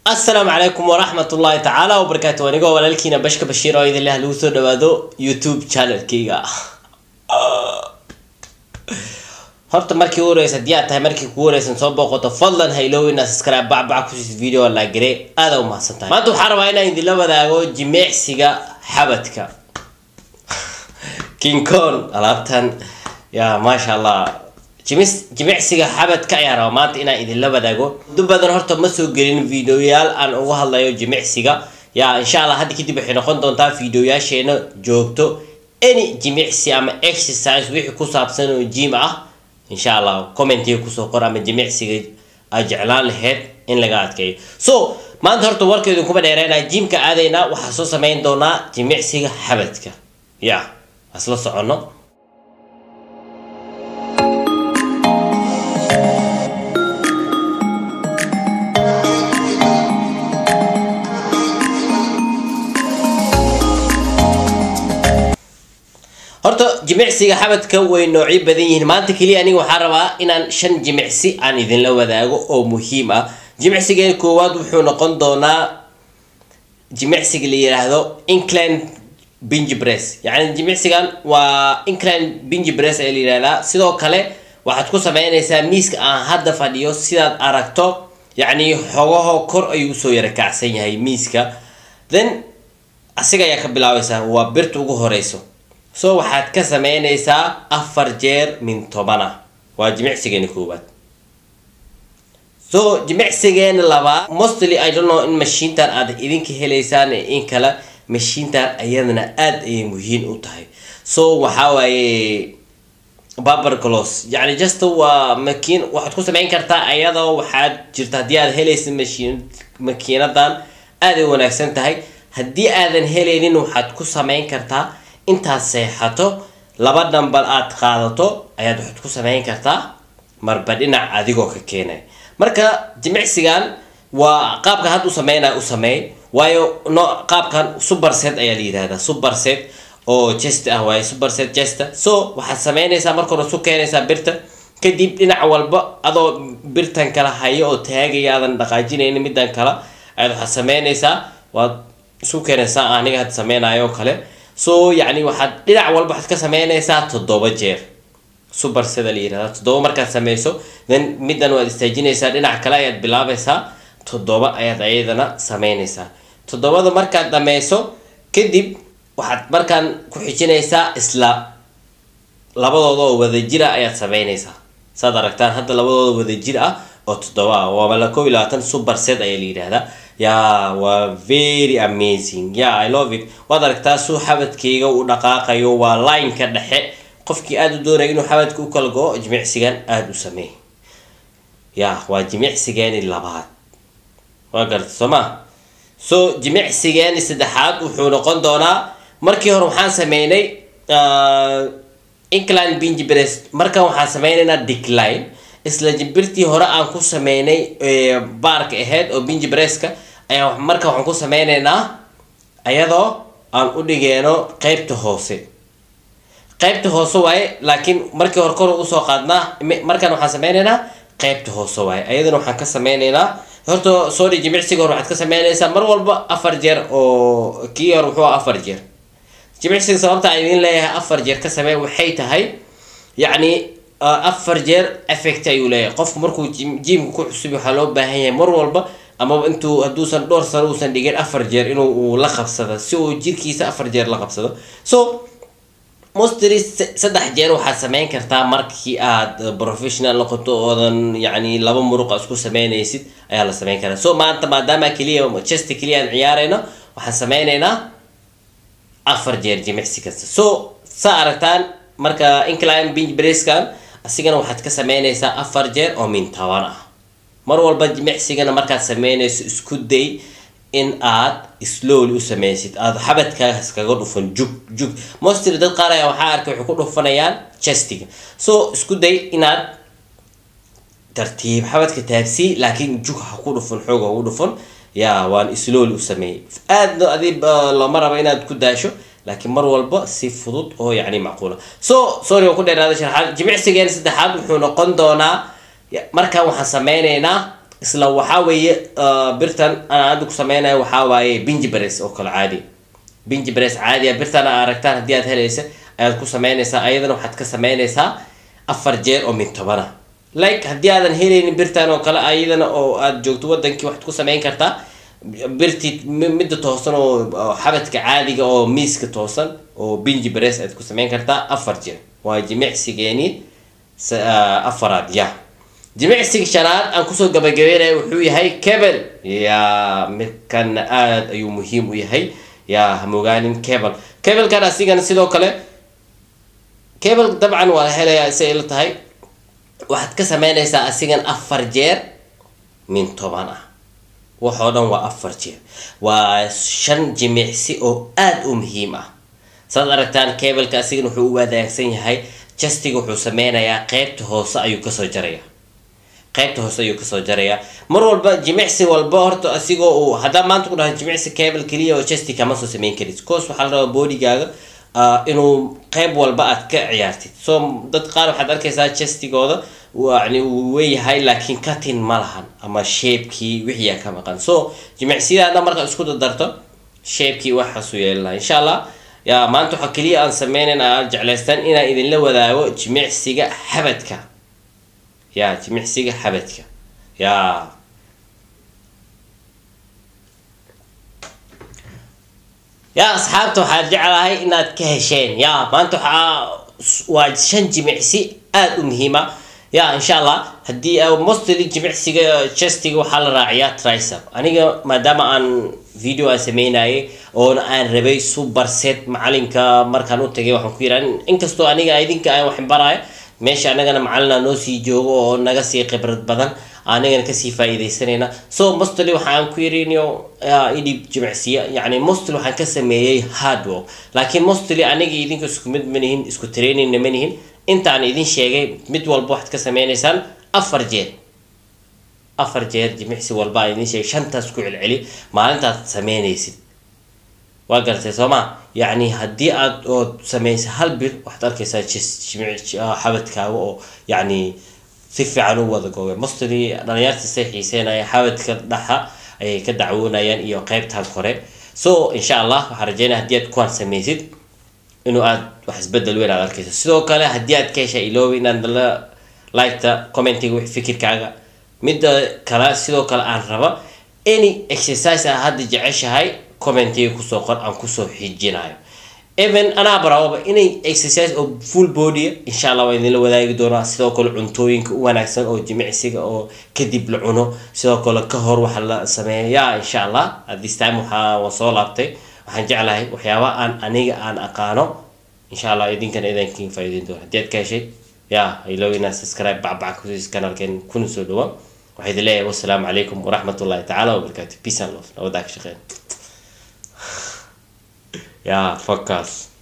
asalaamu calaykum waraxmat ullaahi tacaala wabarakaatu anigoo walaalkiina bashka bashiir oo idin leh lagu soo dhawaado youtube channelkayga horta markii u horeysa haddii aad tahay markii kugu horeysan soo booqoto fadlan haylow inaad subscribe bacbac kusiis video la gare aada u mahadsan tahay maanta waxaan rabaa inaan idinla wadaago jimicsiga xabadka king kong alaabtan ya maasha allah jimis jimicsiga xabadka ayaan rabaa maanta inaan idinla wadaago muddo badan horta ma soo gelin videoyaal aan uga hadlayo jimicsiga ya insha allah hadda kadib waxay noqon doontaa videoyaasheena joogto any jimicsi ama exercise wixii ku saabsan oo jim ah insha allah commentiga kusoo qor ama jimicsiga aad jeclaan laheyd in laga adkeeyo so maanta horta warkeedu kuma dheereynaa jimka aadaynaa waxaa soo sameyn doonaa jimicsiga xabadka ya asla soconno horta jimicsiga xabadka way noocyo badan yihiin maanta keliya aniga waxaan rabaa inaan shan jimicsi aan idinla wadaago oo muhiim ah jimicsigeena koowaad wuxuu noqon doonaa jimicsiga la yiraahdo incline binge press yacni jimicsigan waa incline binge press ee la yihahdaa sidoo kale waxaad ku sameynaysaa miiska aan hadda fadhiyo sidaad aragto yacni xogaho kor ayuu usoo yara kacsan yahay miiska then asiga ayaa ka bilaabaysaa waa birta ugu horeyso so waxaad ka sameynaysaa afar jeer min tobana waa jimicsigeena koowaad so jimicsigeena labaad mostly i don't know in mashiintan aad idinka helaysaan in kale mashiintan ayadana aada ayay muhiim u tahay so waxaa waaye baber glos yacni just waa makiin waxaad ku sameyn kartaa ayadoo waxaad jirta haddii aad helaysa mashiin makiinadan aada ay wanaagsan tahay haddii aadan helaynin waxaad ku sameyn kartaa intaad seexato laba dhambal aad qaadato ayaad waxaad ku sameyn kartaa marba dhinac adigoo ka keenay marka jimicsigan waa qaabka had u sameynaya u sameey waayo no qaabkan superset ayaa la yihahdaa superset oo chest ah waaye superset chesta so waxaad sameynaysaa marka hore isu keenaysaa birta kadib dhinac walba adoo birtan kala hayo oo taagaya aadan dhaqaajinaynin midan kale ayaad waxaad sameynaysaa waad isu keenaysaa aniga had sameynayo oo kale so yacni waxaad dhinac walba waxaad ka sameynaysaa toddoba jeer super sida la yirahda toddoba markaad sameyso then middan waad istaajinaysaa dhinac kale ayaad bilaabaysaa toddoba ayaad ayadana sameynaysaa toddobada markaad dhameyso kadib waxaad markaan ku xijinaysaa isla labadooda oo wadajir ah ayaad sameynaysaa saad aragtaan hadda labadooda wadajir ah oo toddoba ah waaba la koob iyo labaatan super set ayaa la yidhaahdaa ya waa very amazing ya i love it waad aragtaa suu xabadkayga u dhaqaaqayo waa lineka dhexe qofkii aada u doonaya inuu xabadka u kala go jimicsigan aada u sameey ya waa jimicsigeeni labaad waa garta soo ma so jimicsigeeni saddexaad wuxuu noqon doonaa markii hore waxaan sameynay incline binge breast markan waxaan sameynaynaa decline isla jimbirtii hore aan ku sameynay baarka ahayd oo binji breska ayaa marka waxaan ku sameyneynaa ayadoo aan u dhigeeno qeybta hoose qeybta hoose waaye laakiin markii hore kor usoo qaadnaa markan waxaan sameyneynaa qeybta hoose waaye ayadana waxaan ka sameyneynaa horta sorry jimicsiga hore waxaad ka sameynaysaa mar walba afar jeer oo kii hore wuxuu afar jeer jimicsiga sababta aan idin leeyahay afar jeer ka samey waxay tahay yacni afar jeer effect ayuu leeyahay qofku markuu jimka ku cusub waxaa loo baahan yahay mar walba amaba intuu hadduusan dhowr sano uusan dhigin afar jeer inuu uu la qabsado si uu jirkiisa afar jeer la qabsado so mostly saddex jeer waxaad sameyn kartaa markii aad professional noqoto oodan yacni laba muruqa isku sameynaysid ayaa la sameyn karaa so maanta maadaama keliya chest keliya aan ciyaarayno waxaan sameynaynaa afar jeer jimicsi kasta so saa aragtaan marka incline binge braskan asigana waxaad ka sameynaysaa afar jeer oo min toban ah mar walba jimicsigana markaad sameynayso isku day in aad slowly u sameysid aada xabadkaas kaga dhufan jug jug mostly dad qaar ayaa waxaa arkay waxay ku dhufanayaan chestiga so isku day inaad tartiib xabadka taabsi laakiin jug ha ku dhufan xoog ha ugu dhufan ya waan slowly u sameeyey aadna adi looma rabo inaad ku daasho laakiin mar walba si fudud oo yacni macquula so sorry oo ku dheeraada sharaxaad jimicsigeena saddexaad wuxuu noqon doonaa markaan waxaan sameyneynaa isla waxaa weeye birtan aan hadda ku sameynayo waxaa waaye binji bares oo kale caadi binji bares caadi ah birtan aa aragtaan haddii aad helaysa ayaad ku sameynaysaa ayadana waxaad ka sameynaysaa afar jeer oo min tobana like haddii aadan helaynin birtan oo kale ayadana oo aad joogto wadankii waxaad ku sameyn kartaa birti midda toosan oo xabadka caadiga oo miiska toosan oo binji bares aad ku sameyn kartaa afar jeer waa jimicsigeeni afaraad ya jimicsiga shanaad aan kusoo gabagabeynaya wuxuu yahay cable ya midkan aada ayuu muhiim u yahay ya hamogaanin cable cablekan asigana sidoo kale cable dabcan waa la helayaa si ay la tahay waxaad ka sameynaysaa asigan afar jeer min toban ah waxoo dhan waa afar jeer waa shan jimicsi oo aada u muhiim ah saad aragtaan cableka asigan wuxuu u wadaagsan yahay justiga wuxuu sameynayaa qeybta hoose ayuu kasoo jaraya qeybta hoose ayuu kasoo jaraya mar walba jimicsi walba horta asigoo uu haddaa maanta ku dhaha jimicsi cable keliya oo justi kama soo sameyn karid course waxaa la rabaa bodigaaga inuu qeyb walba aad ka ciyaartid so dad qaar waxaad arkaysaa justigooda yani uu weeyahay laakiin katin ma lahan ama shapekii wixiyaa ka maqan so jimicsiyada markaad isku dadarto shapekii waxaasuu yeeli lahaa insha allah ya maanta waxaa keliya aan sameynayn aad jeclaystaan inaan idinla wadaago jimicsiga xabadka ya jimicsiga xabadka ya ya asxaabta waxaan jeclahay inaad ka hesheen ya maanta waxaa waa shan jimicsi aada u muhiima ya insha allah haddii mostly jimicsiga chestiga waxaa la raaciyaa tricep aniga maadaama aan video aan sameynayay oona aan rabay super set macalinka markaan u tagay waxaan ku yiraa inkastoo aniga idinka aan waxin baraayo meesha anagana macalina noo sii joogo oo naga sii khibrad badan anigana kasii faa-iideysanayna so mostly waxaan ku yirinyo idhib jimicsiya yani mostly waxaan ka sameeyey hardwork laakiin mostly aniga idinka isku mid manihin isku trainingna manihin intaan idin sheegay mid walba waxaad ka sameynaysaan afar jeer afar jeer jimicsi walba aan idin sheegay shantaas ku celceli maalintaad sameynaysid waa garatay soo ma yacni haddii aad ood sameysay hal bil waxaad arkaysaa xabadkaaga oo yacni si fiican u wada goobay mostly dhalinyarta say xiiseynaya xabadka dhaxa ayay ka dacwoonayaan iyo qeybtan kore so insha allah waxaan rajeynaya haddii aad kuwaan sameysid inuu aad wax isbedel weyn aad arkayso sidoo kale haddii aad ka hesha iloobi inaad la liketa commentiga wix fikirkaaga midda kale sidoo kale aan raba any exercise aa hadda jeceshahay commentiga kusoo qor aan kusoo xijinayo even anaa baraababa inay exercise oo full body insha allah waa idinla wadaagi doonaa sidoo kale cuntooyinka u wanaagsan oo jimicsiga oo kadib la cuno sidoo kale ka hor waxa la sameeyaa insha allah this time waxaa waan soo laabtay waxaan jeclahay waxyaaba aan aniga aan aqaano insha allah idinkana idankiin faa'iideyn doona haddii aad ka heshay ya ilow inaad subscribe bacbac kusiis kanalkeen kuna soo dhawa waxaa idin leeyahay wassalaamu calaykum waraxmat ullahi tacaala wabarakaatu peace and love nabadaa ka shaqeyn ya focus